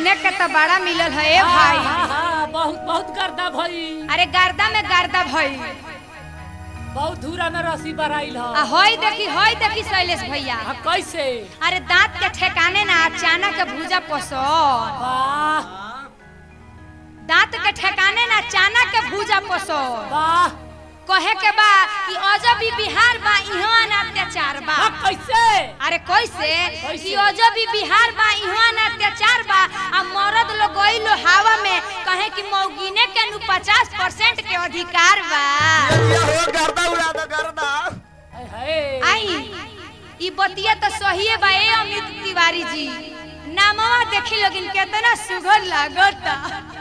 सुने के तो बड़ा मिलल है ए भाई हाँ, हाँ, बहुत बहुत गर्दा भई अरे गर्दा में गर्दा भई बहुत धूरा में रसी बराइल आ ह होई देखी होई देखी शैलेश भैया आ, कैसे अरे दांत के ठेकाने ना अचानक के भूजा पसंद वाह दांत के ठेकाने ना अचानक के भूजा पसंद वाह कहे के बा कि अजब ही बिहार बा इहाँ ना अत्याचार बा हाँ, कैसे अरे कैसे कैसे? कि अजब ही बिहार बा इहाँ ना अत्याचार बा आ मरद लोग गइलो हवा में कहे कि मौगिने के नु 50 परसेंट के अधिकार बा हो गर्दा उड़ा दो गर्दा हाय, हाय। आई ई बतिया तो सही बा ए अमित तिवारी जी नामवा देखी लोगिन केतना सुघर लागता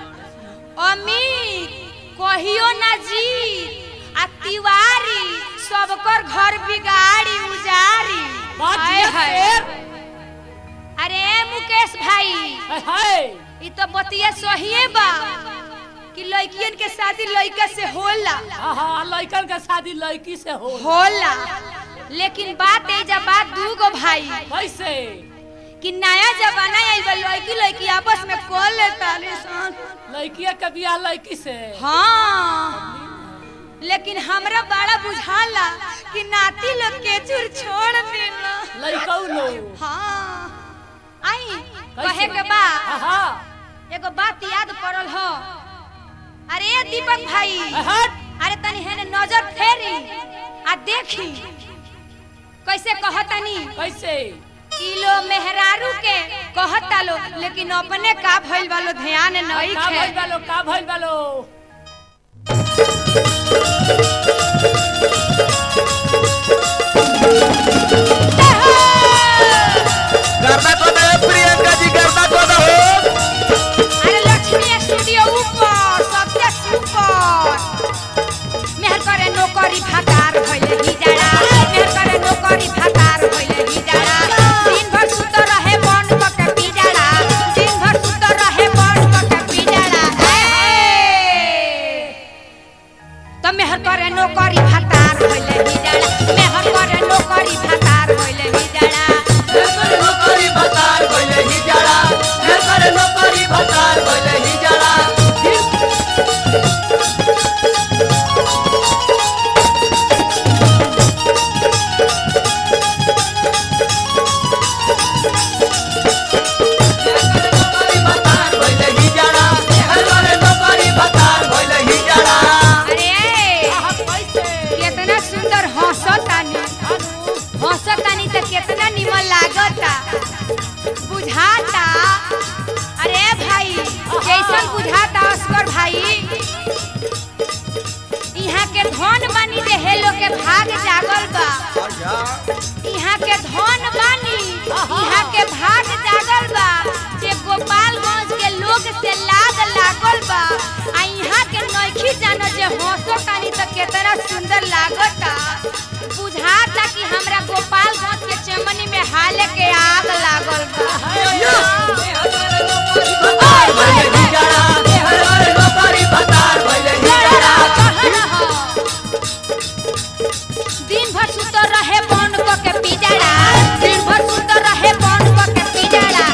अमित कहियो ना जी आ तिवारी सबकर घर बिगाड़ी उजारी बात हाय ये हाय। शेर। अरे मुकेश भाई हाय, हाय। ई तो बतिया सही बा कि लड़कियन के शादी लड़का से होला हाँ, हाँ, लड़कन के शादी लड़की से हो होला लेकिन बात ए जा बात दूगो भाई कैसे कि नया जमाना आइल बा लड़की लड़की आपस में कर लेता सन लड़किया के बियाह लड़की से हाँ लेकिन हमरा बड़ा बुझाला कि नाती लोग के चुर छोड़ देला लड़कऊ लोग हाँ आई कैसे? कहे के बा हाँ, हाँ। एगो बात याद पड़ल हो अरे दीपक भाई हाय, हट। अरे तनी हेने नजर फेरी आ देखी कैसे कहतनी कैसे किलो मेहरारू के कहता लो लेकिन अपने का भइल वालो ध्यान नहीं का भइल खे बालो का भइल बालो गर्दा को दे प्रियंका जी गर्दा को दो अरे लक्ष्मी स्टूडियो ऊपर सबसे सुपर मेहर करे नौकरी भातार भइले ही जाड़ा मेहर करे नौकरी भातार भइले ही जाड़ा दिन भर सुत रहे बन के पी जाड़ा दिन भर सुत रहे बन के पी जाड़ा तो मेहर करे नौकरी भातार भइले ही जाड़ा मेहर करे नौकरी भातार भइले ही जाड़ा नौकरी भतार भइले ही जाड़ा नौकरी नौकरी भतार भइले ही जाड़ा नौकरी भतार भइले ही जाड़ा नौकरी नौकरी भतार भइले ही जाड़ा अरे हाँ, कैसे कितना सुंदर हंसतानी हंसतानी तो कितना निमन लागता बुझाता अरे भाई जैसन बुझाता अस्कर भाई यहाँ के धन बानी जे हेलो के भाग जागल बा यहाँ के धन बानी यहाँ के भाग जागल बा जे गोपालगंज के लोग से लाग लागल बा आ यहाँ के नइखी जानो जे हंसो तानी तो केतना सुंदर लागता बुझाता कि हमरा गोपालगंज के चमनी में हाले के आग लागल बा भइले ही जाड़ा नौकरी नौकरी भतार भइले ही जाड़ा दिन भर सुत रहे बन क के पिजड़ा दिन भर सुत रहे बन क के पिजड़ा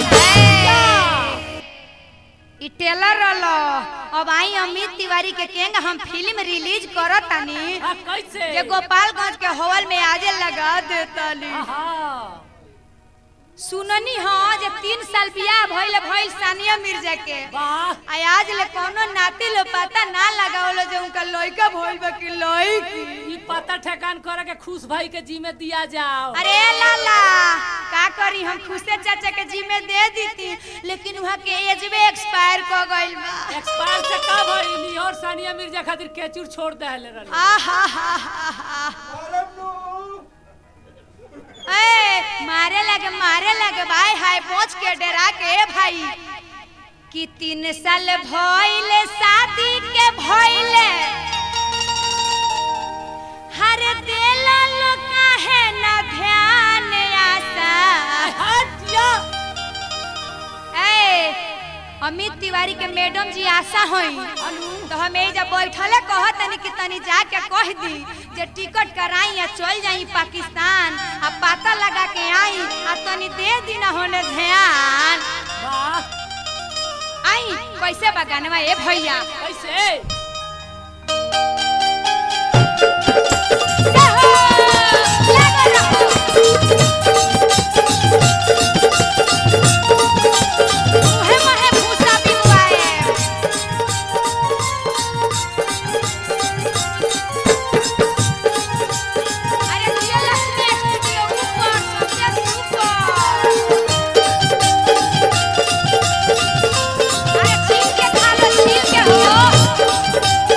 ई टेलर रहलो अब आई अमित तिवारी के केंग हम फिल्म रिलीज करत तानी हाँ, कैसे जे गोपालगंज के हॉल में आजे लगा देताली हाँ सुननी हो जे तीन साल बियाह भइल भइल सानिया मिर्जा के वाह आ आज ले कोनो नाती लो पता ना लगावलो जे उनका लइका भइल बा कि लइकी ई पता ठेकान करे के खुश भाई के जी में दिया जाओ अरे लाला का करी हम खुशे चाचा के जी में दे दीती लेकिन वहाँ के एज में एक्सपायर कर गइल बा एक्सपायर से का भइली और सानिया मिर्जा खातिर केचुर छोड़ देले रहली आहा हा हा हा ए मारे लगे मारे लगे भाई हाय पहुंच के डरा के ए भाई कि तीन साल भइले शादी के भइले हर देला लोग काहे ना ध्यान आसा हट या ए अमित तिवारी के मैडम जी आशा होई तो हम एजा बैठले कहत तनी कि तनी जाके कह दी जे टिकट कराई या चल जाई पाकिस्तान आ पता लगा के आई आ तनी दे दी ना होने ध्यान वाह आई कैसे बगानवा ए भैया कैसे रहो, लागल रहो। मुहे मुहे भूसा बिगुआए। अरे दिया लक्ष्मी स्टूडियो ऊपर, सबसे ऊपर। अरे छीन के खा लो, छीन के हो।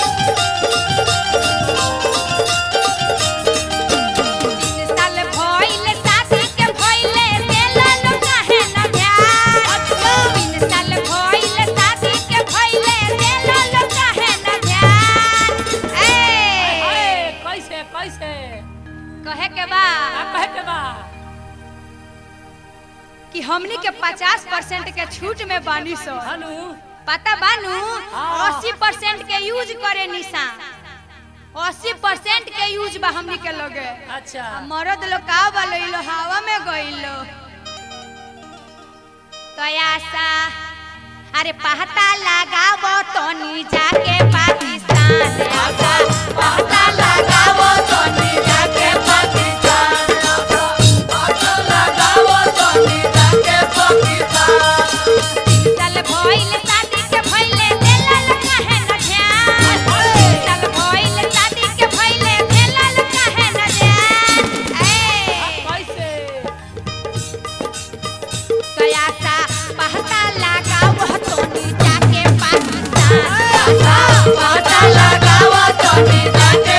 तीन साल भइल शादी के भइले देलन काहे न ध्यान तीन साल भइल शादी के भइले देलन काहे न ध्यान अरे, ए कैसे कैसे कहे के बा का कहे के बा कि हमनी के 50 परसेंट के छूट में बानी सो हनु पता बानू हाँ। 80 परसेंट के यूज करे निशान 80 परसेंट के यूज बा हमनी के लगे अच्छा आ मरद लोग का बलैलो हवा में गइलो तयासा अरे पहता लगाव तनी जाके पाकिस्तान आसा पहता लगाव तनी जाके पाकिस्तान साल भइल शादी के भइले देलल काहे न ध्यान साल भइल शादी के भइले देलल काहे न ध्यान ए कैसे कयासा पहता लगाव तोनी जाके पाकिस्तान पहता लगाव तोनी जाके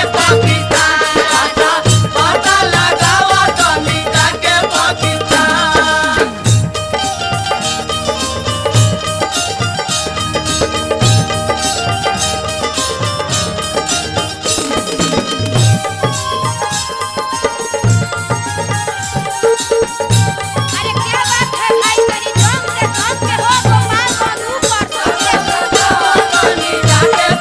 अरे क्या बात है भाई तेरी दम से दम के हो गोपाल मधु पर सबसे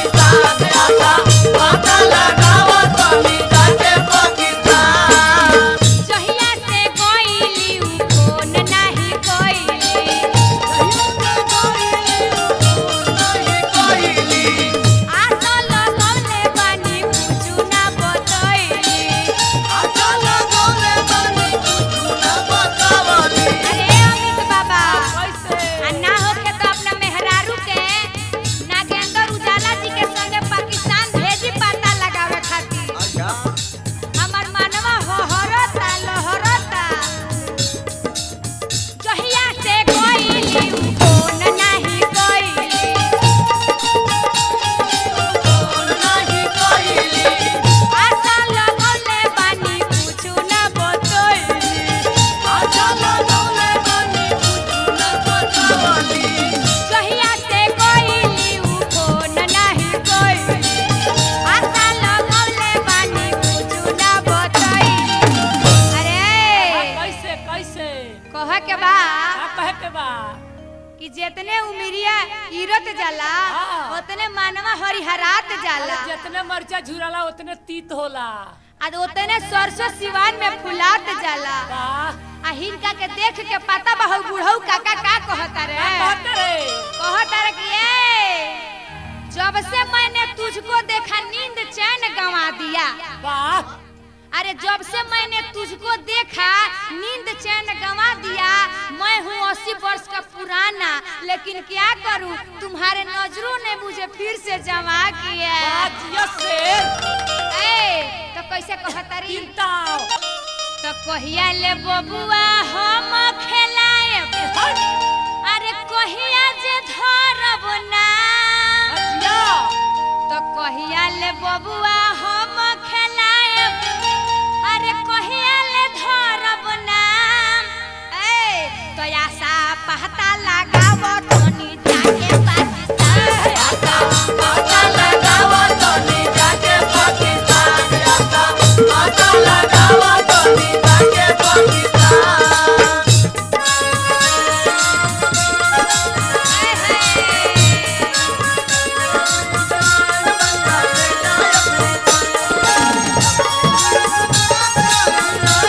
जहिया से गइली उ फोन नाही कइली आशा लगौले बानी कुछु ना बतइली अरे अमित बाबा कैसे आ ना होके तो अपना मेहरारू के नागेंद्र उजाला जी के संगे पाकिस्तान भेजी पता लगावे खातिर हमर मनवा होहरता लहरता जहिया से गइली उ फोन नाही कइली आशा लगौले बानी कुछु ना बतइली जहिया से गइली उ फोन नाही कइली आशा लगौले बानी कुछु ना बतइली अरे कैसे कैसे कह के बा का कहे के बा कि जितने उमिरिया इरत जाला हाँ। उतने मानवा हरिहरात जाला जितने मर्चा झुराला उतने तीत होला आ उतने सरसों सिवान में फुलात जाला वाह आ हिनका के देख के पता बा हउ बुढ़ऊ काका का कहता रे का कहते रे कहता रे कि ए जब से मैंने तुझको देखा नींद चैन गंवा दिया वाह अरे जब से मैंने तुझको देखा नींद चैन गंवा दिया मैं हूँ अस्सी वर्ष का पुराना लेकिन क्या करूँ तुम्हारे नजरों ने मुझे फिर से जमा किया बाजिया शेर ए तो कैसे कहता रही चिंता तो कहिया ले बबुआ हम खेलाए अरे कहिया जे धरब नाम बाजिया तो कहिया ले बबुआ हम खेलाए अरे कहिया ले धरब नाम ए तो आशा पहता लगाव तनी जाके पाकिस्तान पहता लगाव तनी जाके हाय हाय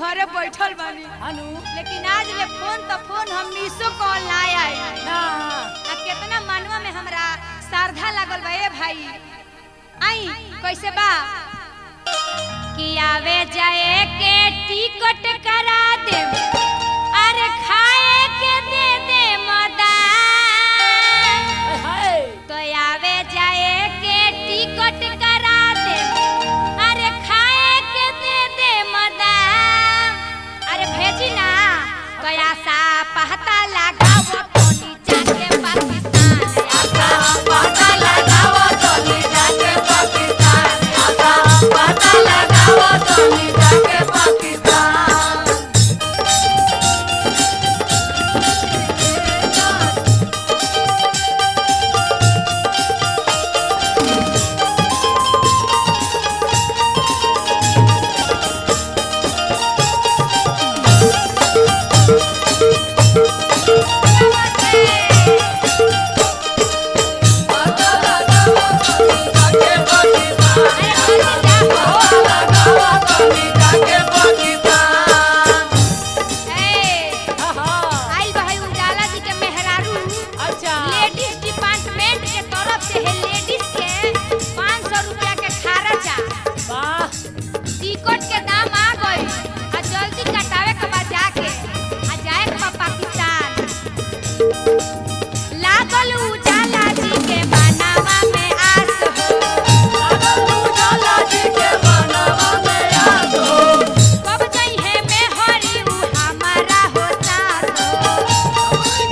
घरे बैठल बानी अनु लेकिन आज ले फोन तो फोन हम मिसो कॉल ना आई ना आ कितना मनवा में हमरा श्रद्धा लागल बा ए भाई आई कैसे बा कि आवे जाए के टिकट करा दे अरे खाए के दे दे मदान हाय हाय तो आवे जाए के टिकट करा दे अरे खाए के दे दे मदाम अरे भेजी ना तो आशा पहता लगाओ तोनी जाके पाकिस्तान आशा पता लगाओ तोनी जाके पाकिस्तान आशा पता लगाओ तोनी जाके पाकिस्तान पता लगाओ तोनी जाके पाकिस्तान पता लगाओ तोनी जाके पाकिस्तान ए हाँ हाँ आइल भाई उजाला जी के मेहरारू अच्छा लेडीज डिपार्टमेंट के तरफ से है लेडीज के 500 रुपया के खर्चा वाह टिकट के दाम आ गई आ जल्दी कटावे के बाद जाके आ जाए के बा पाकिस्तान लागल उजाला जी के बनावा में आस हो उजाला जी के बनवा में याद हो कब जई है में हरी उ हमारा हो साथ हो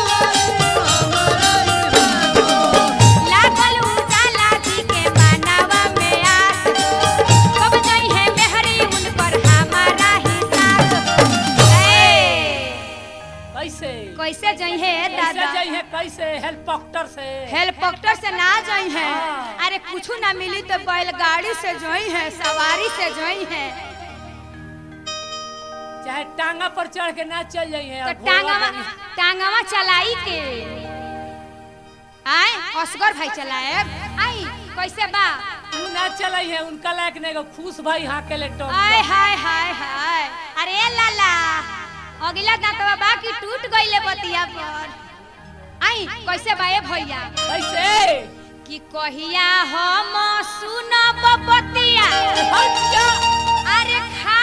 लागल उजाला जी के बनावा में आस हो कब जई है मेहरी उन पर हमारा ही साथ हो ए कैसे कैसे जई है कैसे दादा जाई है कैसे हेलीकॉप्टर से हेलीकॉप्टर से ना जाई है हाँ। अरे कुछ ना मिली तो बैलगाड़ी से जोई है सवारी से जोई है चाहे टांगा पर चढ़ के ना चल जाई है तो और घोड़ा टांगवा बनी। टांगवा चलाई के आए असगर भाई चलाए आई कैसे बा तू ना चलाई है उनका लायक नहीं गो खुश भाई हाँ के ले टोक आय हाय हाय हाय अरे लाला अगला दांतवा बाकी टूट गईले बतिया पर आई कैसे बा ए भैया कैसे कि कहिया हम सुनब बतिया अच्छा अरे खा